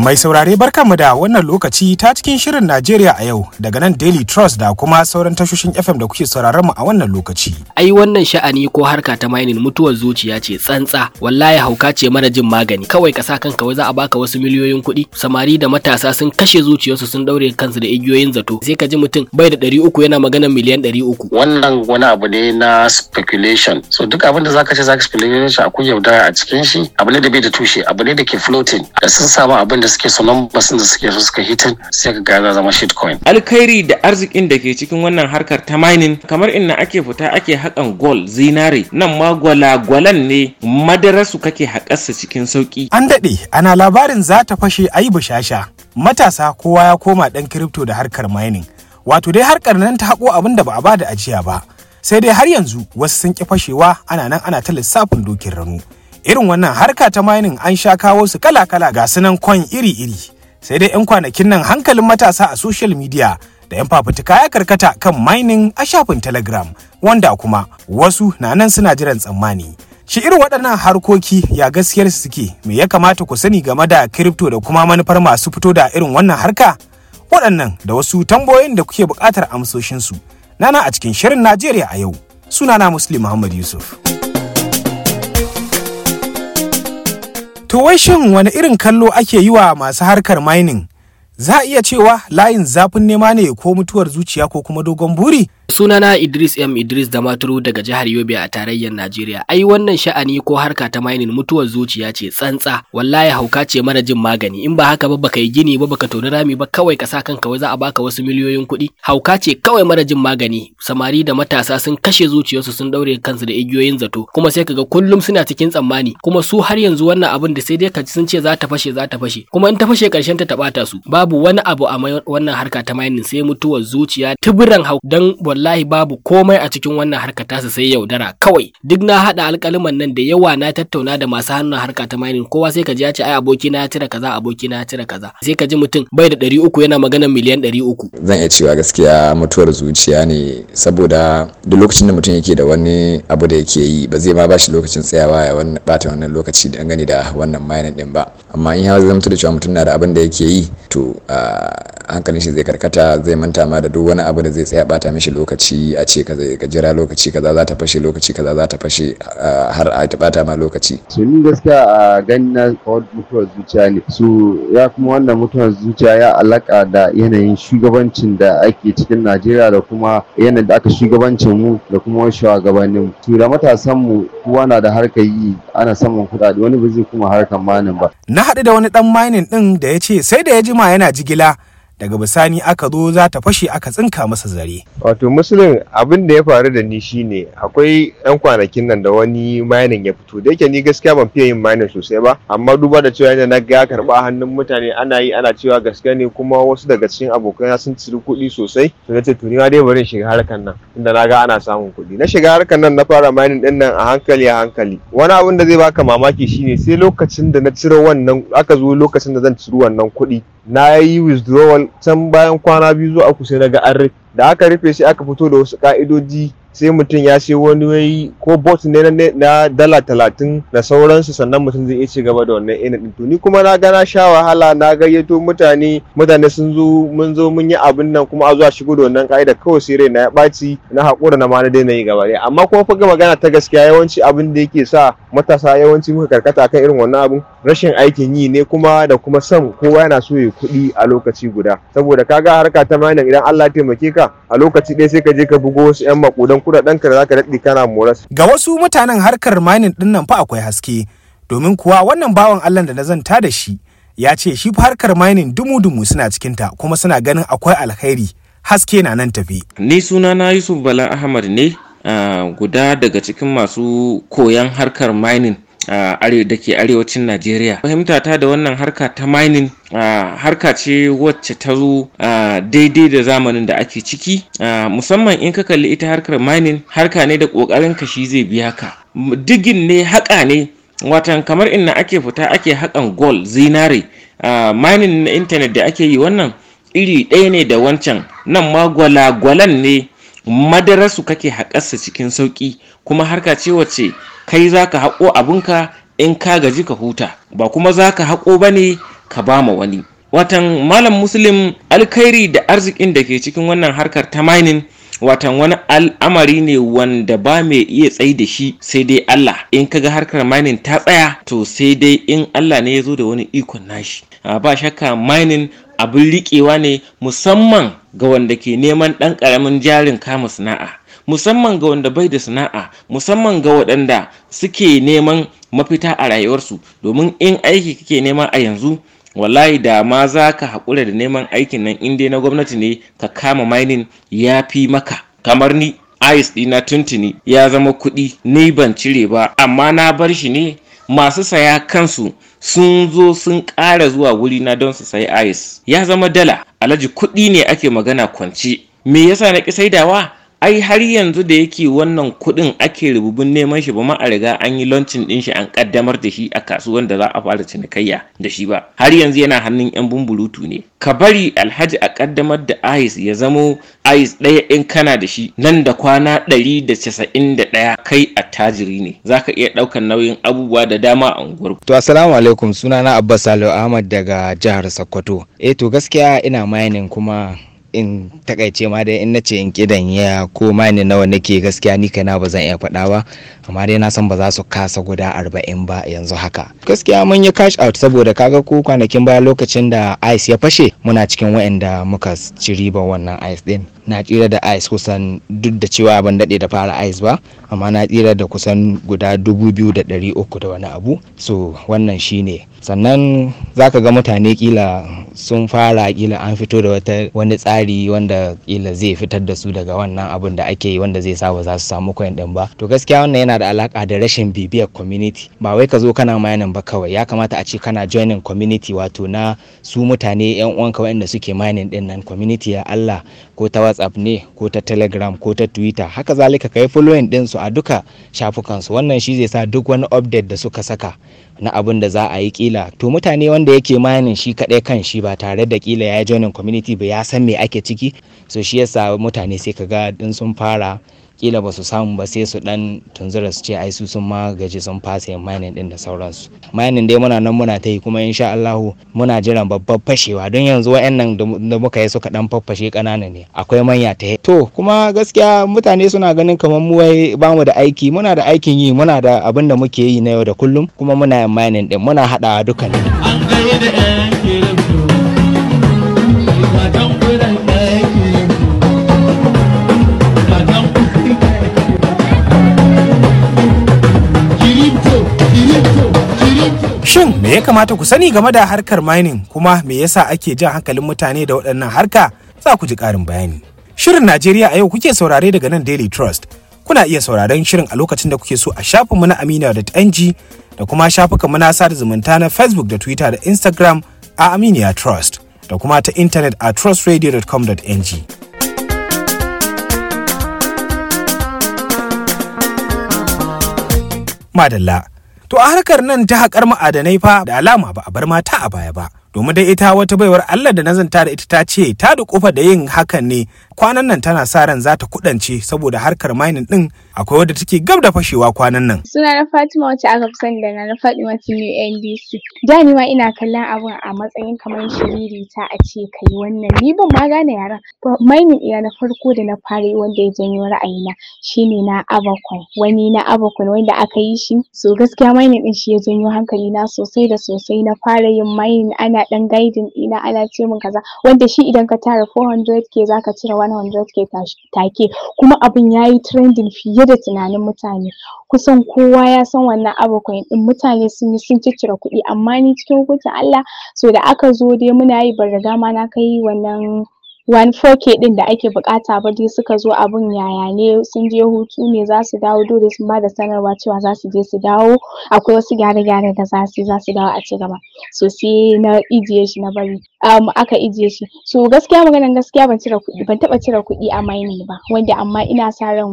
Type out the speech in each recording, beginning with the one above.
Mai saurare barkanmu da wannan lokaci ta cikin shirin Najeriya a yau daga nan Daily Trust da kuma sauran tashoshin FM da kuke sauraron mu a wannan lokaci. ai wannan sha'ani ko harka ta mining mutuwar zuciya ce tsantsa wallahi hauka ce mara jin magani kawai ka sa kanka wai za a baka wasu miliyoyin kuɗi samari da matasa sun kashe zuciyarsu sun daure kansu da igiyoyin zato sai ka ji mutum bai da ɗari uku yana maganar miliyan ɗari uku wannan wani abu ne na speculation so duk abin da zaka ce zaka speculation akwai yaudara a cikin shi abu ne da bai da tushe abu ne da ke floating da sun samu abin da suke so numbers da suke so suka hitin sai ka ga ya zama shitcoin alkhairi da arzikin da ke cikin wannan harkar ta mining kamar inna ake fita ake haƙan gold zinare nan ma gwalagwalan ne madararsu kake haƙarsa cikin sauƙi An daɗe ana labarin za ta fashe a yi bushasha. Matasa kowa ya koma ɗan kiripto da harkar mining. Wato dai harkar nan ta haƙo abin da ba a bada ajiya ba. Sai dai har yanzu wasu sun ƙi fashewa ana nan ana ta lissafin dokin ranu. Irin wannan harka ta mining an sha kawo su kala-kala ga sunan coin iri-iri. Sai dai 'yan kwanakin nan hankalin matasa a social media da 'yan fafutuka ya karkata kan mining a shafin telegram wanda kuma wasu na nan suna jiran tsammani shi irin waɗannan harkoki ya gaskiyar su suke me ya kamata ku sani game da crypto da kuma manufar masu fito da irin wannan harka waɗannan da wasu tambayoyin da kuke buƙatar amsoshinsu nana a cikin shirin najeriya a yau sunana muslim muhammad yusuf to wai shin wani irin kallo ake yi wa masu harkar mining za a iya cewa layin zafin nema ne ko mutuwar zuciya ko kuma dogon buri sunana Idris M Idris da Maturu daga jihar Yobe a tarayyar Najeriya ai wannan sha'ani ko harka ta mining mutuwar zuciya ce tsantsa wallahi hauka ce mara jin magani in ba haka ba baka yi gini ba baka toni rami ba kawai ka sa kanka wai za a baka wasu miliyoyin kuɗi hauka ce kawai mara jin magani samari da matasa sun kashe zuciyarsu sun daure kansu da igiyoyin zato kuma sai kaga kullum suna cikin tsammani kuma su har yanzu wannan abin da sai dai ka ji sun ce za ta fashe za ta fashe kuma in ta fashe karshen ta tabata su babu wani abu a mai- wannan harka ta mining sai mutuwar zuciya tuburan hau dan wallahi babu komai a cikin wannan harka tasa sai yaudara kawai duk na hada alkaliman nan da yawa na tattauna da masu hannun harka ta mining kowa sai ka ji ya ce ai aboki na ya cire kaza aboki na ya cire kaza sai ka ji mutum bai da ɗari uku yana maganar miliyan ɗari uku zan iya cewa gaskiya mutuwar zuciya ne saboda duk lokacin da mutum yake da wani abu da yake yi ba zai ma ba shi lokacin tsayawa ya wannan bata wannan lokaci da gani da wannan mining din ba amma in ya zama da cewa mutum na da abin da yake yi to ah, hankalin shi zai karkata zai manta ma da duk wani abu da zai tsaya bata mishi lokaci a ce ka zai ka jira lokaci kaza za ta fashe lokaci kaza za ta fashe ah, har a ta bata ma lokaci su ni gaskiya a gani na kawar mutuwar zuciya ne su ya kuma wannan mutuwar zuciya ya alaka da yanayin shugabancin da ake cikin najeriya da kuma yanayin da aka shugabancin mu da kuma shugabannin mu su da matasan mu kowa na da harkar yi ana samun kuɗaɗe wani ba zai kuma harkar manin ba na haɗu da wani ɗan mining ɗin da ya ce sai da ya jima yana jigila daga bisani aka zo za ta fashe aka tsinka masa zare Wato musulun abin da ya faru da ni shine akwai yan kwanakin nan da wani mining ya fito da yake ni gaskiya ban fiye yin mining sosai ba amma duba da cewa yadda na ga ya karba hannun mutane ana yi ana cewa gaske ne kuma wasu daga cikin abokaina sun ciri kuɗi sosai to nace to ni ma dai bari in shiga harkan nan inda na ga ana samun kuɗi na shiga harkan nan na fara mining din nan a hankali a hankali wani abin da zai baka mamaki shine sai lokacin da na ciro wannan aka zo lokacin da zan ciro wannan kuɗi na yi withdrawal can bayan kwana biyu zuwa uku sai na ga an rufe da aka rufe sai aka fito da wasu ka'idoji sai mutum ya sai wani wai ko bot ne na, na dala talatin da sauransu sannan mutum zai iya ci gaba da wannan ina din to ni kuma na ga na sha wahala na gayyato mutane mutane sun zo mun zo mun yi abin nan kuma a zuwa shigo da wannan ka'ida kawai sai rai na ya ɓaci na haƙura na ma na daina yi gaba ɗaya amma kuma fa ga magana ta gaskiya yawanci abin da yake sa matasa yawanci muka karkata akan irin wannan abin rashin aikin yi ne kuma da kuma son kowa yana so ya kuɗi a lokaci guda saboda kaga harka ta mining idan Allah ya taimake ka a lokaci ɗaya sai ka je ka bugo wasu 'yan makudan kuɗaɗen ka da zaka daɗe kana moras ga wasu mutanen harkar mining ɗin nan fa akwai haske domin kuwa wannan bawan allah da na zanta da shi ya ce shi fa harkar mining dumu-dumu suna cikinta kuma suna ganin akwai alkhairi haske na nan tafi ni sunana yusuf bala ahmad ne ah, guda daga cikin masu koyan harkar mining a are da ke arewacin najeriya fahimta ta da wannan harka ta mining ah, harka ce wacce ta zo ah, daidai da zamanin da ake ciki ah, musamman in ka kalli ita harkar mining harka ne da ƙoƙarin ka shi zai biya ka M- digin ne haƙa ne watan kamar inna ake fita ake haƙan gold zinare ah, mining na intanet da ake yi wannan iri ɗaya ne da wancan nan ma gwalagwalan ne madararsu kake haƙarsa cikin sauƙi kuma harka ce wacce kai za ka haƙo abinka in ka gaji ka huta ba kuma za ka haƙo ba ne ka ba ma wani watan malam muslim alkhairi da arzikin da ke cikin wannan harkar ta mining watan wani al'amari ne wanda ba mai iya tsayi da shi sai dai Allah in kaga harkar mining ta tsaya to sai dai in Allah ne ya zo da wani ikon nashi ba shakka mining abin riƙewa ne musamman ga wanda ke neman ɗan ƙaramin jarin kama sana'a musamman ga wanda bai da sana'a musamman ga waɗanda suke neman mafita a rayuwarsu domin in aiki kake nema a yanzu wallahi da ma za ka haƙura da neman aikin nan in dai na gwamnati ne ka kama mining ya fi maka kamar ni ice ɗina tuntuni ya zama kuɗi ni ban cire ba amma na bar shi ne masu saya kansu sun zo sun ƙara zuwa wurina don su sayi ice ya zama dala alhaji kuɗi ne ake magana kwance me yasa na ƙi saidawa ai har yanzu da yake wannan kuɗin ake rububin neman shi ba ma a riga an yi launching ɗin shi an ƙaddamar da shi a kasuwan da za a fara cinikayya da shi ba har yanzu yana hannun yan bumburutu ne ka bari alhaji a ƙaddamar da ice ya zamo ice ɗaya in kana da shi nan da kwana ɗari da casa'in da ɗaya kai attajiri ne zaka iya ɗaukar nauyin abubuwa da dama a unguwar to assalamu alaikum sunana abbas salihu ahmad daga jihar sokoto eh to gaskiya ina mining kuma in takaice ma dai in nace in kidan ya ko mani nawa nake gaskiya ni kaina ba zan iya faɗa ba amma dai na san ba za su kasa guda arba'in ba yanzu haka gaskiya mun yi cash out saboda kaga ko kwanakin baya lokacin da ice ya fashe muna cikin waɗanda muka ci riba wannan ice din na tsira da ice kusan duk da cewa ban daɗe da fara ice ba amma na tsira da kusan guda dubu biyu da ɗari uku da wani abu so wannan shine sannan zaka ga mutane kila sun fara kila an fito da wata wani tsari wanda kila zai fitar da su daga wannan abun da ake yi wanda zai sa ba za su samu coin din ba to gaskiya wannan yana da alaka da rashin bibiyar community ba wai ka zo kana mining ba kawai ya kamata a ce kana joining community wato na su mutane yan uwanka waɗanda suke mining din nan community ya Allah ko ta WhatsApp ne ko ta Telegram ko ta Twitter haka zalika kai following din su a duka shafukan su wannan shi zai sa duk wani update da suka saka na abin da za a yi kila to mutane wanda yake mining shi kaɗai kan shi ba tare da kila ya joining community ba ya san me ake ciki so shi yasa mutane sai kaga din sun fara kila ba su samu ba sai su dan tunzura su ce ai su sun ma gaji sun fasa yin mining din da sauransu mining dai muna nan muna ta yi kuma insha Allah muna jiran babbar fashewa don yanzu wayannan da muka yi suka dan faffashe kanana ne akwai manya ta to kuma gaskiya mutane suna ganin kamar mu wai bamu da aiki muna da aikin yi muna da abin da muke yi na yau da kullum kuma muna yin mining din muna hadawa duka ne an gaida yan kirifto matan kudan yan kirifto matan kirifto kirifto kirifto Shin me ya kamata ku sani game da harkar mining kuma me yasa ake jan hankalin mutane da waɗannan harka za ku ji ƙarin bayani. Shirin Najeriya a yau kuke saurare daga nan Daily Trust. Kuna iya sauraron shirin a lokacin da kuke so a shafinmu na aminiya.ng da kuma shafukanmu na sada zumunta na Facebook da Twitter da Instagram a Aminiya Trust da kuma ta intanet a trustradio.com.ng. Madalla. To a harkar nan ta haƙar ma'adanai fa da alama ba a bar mata a baya ba. Domin dai ita wata baiwar Allah da nazanta da ita ta ce ta da kofa da yin hakan ne kwanan nan tana sa ran za ta kudance saboda harkar mining din akwai wadda take gab da fashewa kwanan nan. Suna na Fatima wacce aka fi sani da na Fatima Tinu NDC. Da ni ma ina kallon abun a matsayin kamar shiriri ta a ce kai wannan ni ban ma gane yaran. Mining ina na farko da na fara yi wanda ya janyo ra'ayina shine na Abacoin. Wani na Abacoin wanda aka yi shi. So gaskiya mining din shi ya janyo hankali na sosai da sosai na fara yin mining ana dan guiding ɗina ana ce min kaza wanda shi idan ka tara 400k zaka cire 100k take kuma abun yayi trending fiye da tunanin mutane kusan kowa ya san wannan abokan din mutane sun yi sun ciccire kuɗi amma ni cikin hukuncin Allah so da aka zo dai muna yi ban riga ma na kai wannan one 4k din da ake bukata ba dai suka zo abun yaya ne sun je hutu ne za su dawo dole sun bada sanarwa cewa za su je su dawo akwai wasu gyare-gyare da za su yi za su dawo a ci gaba so sai na ijiye shi na bari um, aka ijiye shi so gaskiya maganan gaskiya ban cire kuɗi ban taɓa cire kuɗi a mining ba wanda amma ina sa ran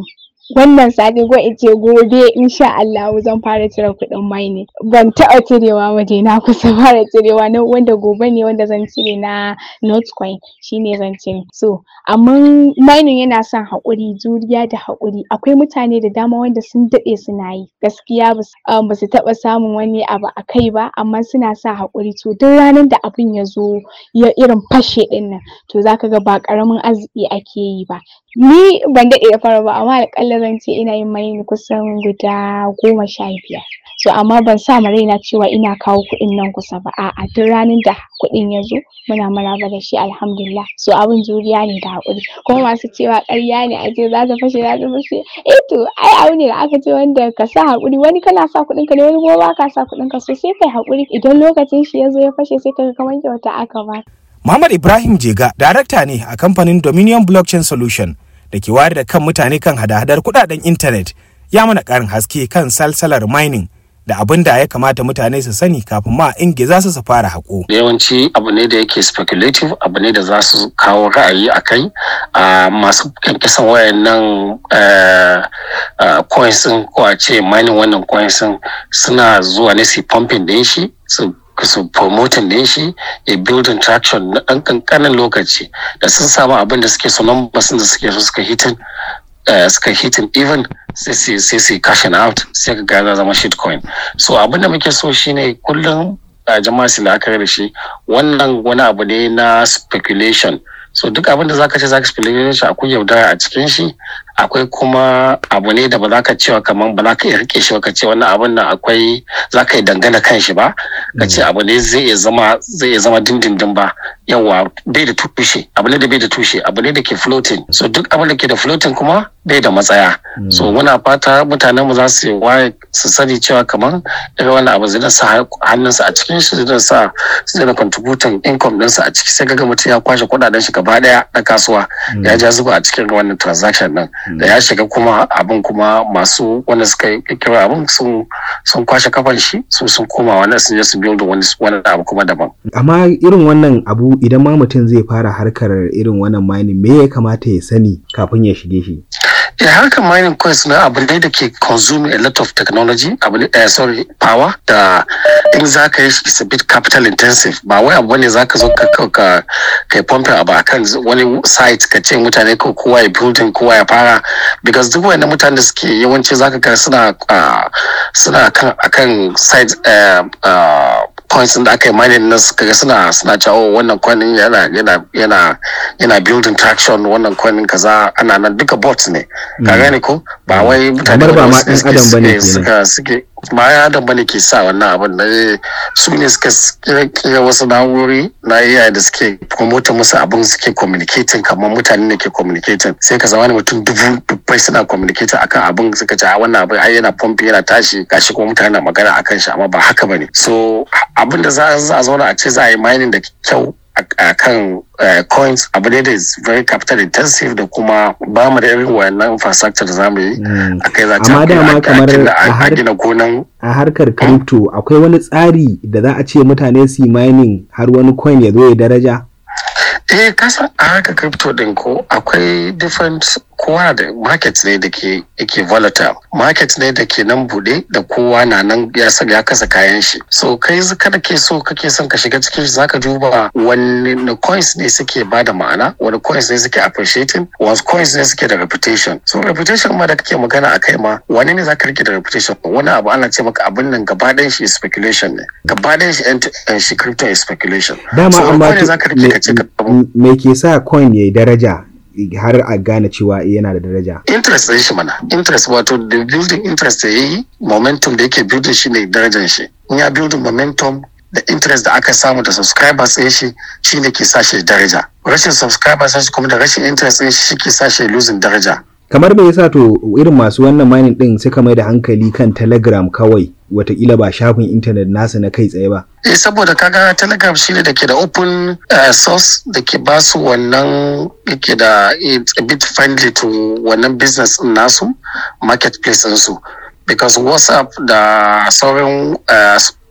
wannan sati ko in ce gobe insha Allah zan fara cire kuɗin mining ban taɓa cirewa ba dai na kusa fara cirewa na wanda gobe ne wanda zan cire na notcoin shine zan cire so amma mining yana son haƙuri juriya da haƙuri akwai mutane da dama wanda sun daɗe suna yi gaskiya ba su taɓa samun wani abu a kai ba amma suna sa haƙuri to duk ranar da abin ya zo ya irin fashe ɗin nan to zaka ga ba ƙaramin arziki ake yi ba ni ban daɗe da fara ba amma aƙalla zan ce ina yin mining kusan guda goma sha biyar so amma ban sa ma raina cewa ina kawo kuɗin nan kusa ba a'a duk ranar da kuɗin ya zo muna maraba da shi alhamdulillah so abin juriya ne da haƙuri kuma masu cewa ƙarya ne a ce za ta fashe za ta fashe eh to ai abu ne da aka ce wanda ka sa haƙuri wani kana sa kuɗin ka ne wani kuma ba ka sa kuɗin ka so sai kai haƙuri idan lokacin shi ya zo ya fashe sai ka ga kamar kyauta aka ba Muhammad Ibrahim Jega, darakta ne a kamfanin Dominion Blockchain Solution da ke wayar da kan mutane kan hada-hadar kudaden intanet ya mana karin haske kan salsalar mining da abin da ya kamata mutane su sani kafin ma ingiza su su fara haƙo. yawanci abu ne da yake speculative abu ne da za su kawo ra'ayi a kai a masu kankisan wayannan coins din ko a ce mining wannan coins din suna zuwa ne su pumping din shi su su promoting din shi ya building traction na ɗan ƙanƙanin lokaci da sun samu abin da suke so numbers da suke so suka hitin suka hitin even sai su sai su cashing out sai ka ga zama shitcoin so abin da muke so shine kullum jama'a su la'akari da shi wannan wani abu ne na speculation so duk abin da zaka ce zaka speculation akwai yaudara a cikin shi akwai kuma abu ne da ba za ka cewa kamar ba za ka iya rike shi ba ka ce wannan abun nan akwai za ka yi dangana kan shi ba ka ce abu ne zai iya zama zai iya zama dindindin ba yawa bai da tushe abu ne da bai da tushe abu ne da ke floating so duk abin da ke da floating kuma bai da matsaya so muna fata mutanen mu za su waye su sani cewa kamar irin wannan abu zai sa hannunsa a cikin shi zai sa zai da contributing income ɗinsa a ciki sai ga mutum ya kwashe kuɗaɗen shi gaba ɗaya na kasuwa ya ja zuba a cikin wannan transaction ɗin da ya shiga kuma abin kuma masu wanda suka yi kira abin sun sun kwashe kafan shi su sun koma wani sun je su build wani wani abu kuma daban amma irin wannan abu idan ma mutum zai fara harkar irin wannan mining me ya kamata ya sani kafin ya shige shi ya harkar mining coins na abu ne da ke consuming a lot of technology abu ne uh, sorry power da in za ka yi shi is a bit capital intensive ba wai abu ne za ka zo ka ka kai pumping abu akan wani site ka ce mutane ko kowa ya building kowa ya fara because duk wani mutane da suke yawanci za ka ga suna suna kan akan site points da aka yi mining na suka ga suna suna cewa wannan coin yana yana yana yana building traction wannan coin kaza ana nan duka bots ne ka gane ko ba wai mutane ba ma dan adam bane suka suke ba ya adam bane ke sa wannan abin da su ne suka kira wasu na'urori na AI da suke promote musu abin suke communicating kamar mutane ne ke communicating sai ka zama mutum dubu dubbai suna communicating akan abin suka ce a wannan abin ai yana pumping yana tashi gashi kuma mutane na magana akan shi amma ba haka bane so abin da za a zauna a ce za a yi mining da kyau a kan coins abu ne da is very capital intensive da kuma ba mu da irin wayannan infrastructure da za mu yi a kai za amma dama kamar a gina gonan a harkar crypto akwai wani tsari da za a ce mutane su yi mining har wani coin ya zo ya daraja eh kasa a harkar crypto din ko akwai different kowa da market ne da ke yake volatile market ne da ke nan bude da kowa na nan ya sa ya kasa kayan shi so kai kada ke so kake son ka shiga cikin shi zaka duba wani coins ne suke bada ma'ana wani coins ne suke appreciating wani coins ne suke da reputation so reputation ma da kake magana a kai ma wani ne zaka rike da reputation wani abu ana ce maka abin nan gaba ɗayan shi speculation ne gaba ɗayan shi yan shi crypto is speculation dama amma zaka rike ka ce me ke sa coin yayi daraja har a gane cewa yana da daraja. Interest ɗin shi mana, interest wato da building interest da yayi momentum da yake building shi ne darajar shi. In ya building momentum da interest da aka samu da subscribers ɗin shi shi ne ke sa shi daraja. Rashin subscribers ɗin shi kuma da rashin interest ɗin shi ke sa shi losing daraja. kamar me yasa to irin masu wannan mining din suka mai da hankali kan telegram kawai watakila ba shafin intanet nasu na kai tsaye ba eh saboda kaga telegram shine da ke da open uh, source da ke ba su wannan yake da it's a bit friendly to wannan business din nasu marketplace din su because whatsapp da sauran uh,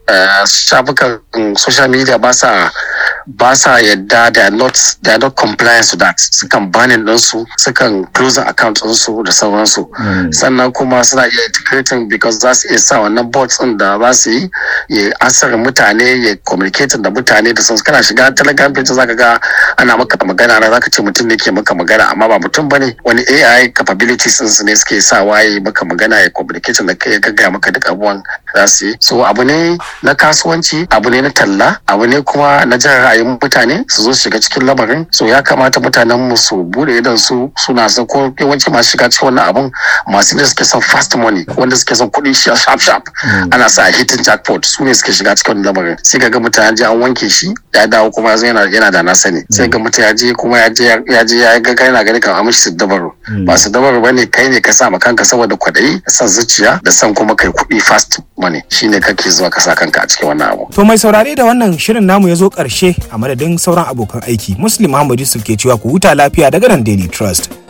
uh, shafukan social media ba sa ba sa yadda they are not they are not compliant to that sukan banin ɗinsu sukan close account ɗinsu da sauransu sannan kuma suna iya integrating because za su iya sa wannan bots ɗin da za su yi ya ansar mutane ya communicating da mutane da sun kana shiga telegram page zaka ga ana maka magana na zaka ce mutum ne ke maka magana amma ba mutum bane wani AI capabilities ɗinsu ne suke sa waye maka magana ya communicating da kai ya gaggaya maka duk abubuwan za su yi so abu ne na kasuwanci abu ne na talla abu ne kuma na jan ra'ayin mutane su zo shiga cikin lamarin so ya kamata mutanen mu su bude idan su suna son ko yawanci masu shiga cikin wannan abun masu ne suke son fast money wanda suke son kuɗi shi sharp sharp ana sa hitin jackpot su ne suke shiga cikin wannan lamarin sai ga mutum ya je an wanke shi ya dawo kuma ya zo yana yana da na sani sai ga mutum ya je kuma ya je ya je ya ga yana gani kan amishi su dabaru ba su dabaru bane kai ne ka sa ma kanka saboda kwaɗayi da son zuciya da son kuma kai kuɗi fast money shine kake zuwa ka sa kanka a cikin wannan abu To mai saurare da wannan shirin namu ya zo ƙarshe a madadin sauran abokan aiki Muslim Muhammad Yusuf ke cewa ku huta lafiya daga nan Daily Trust.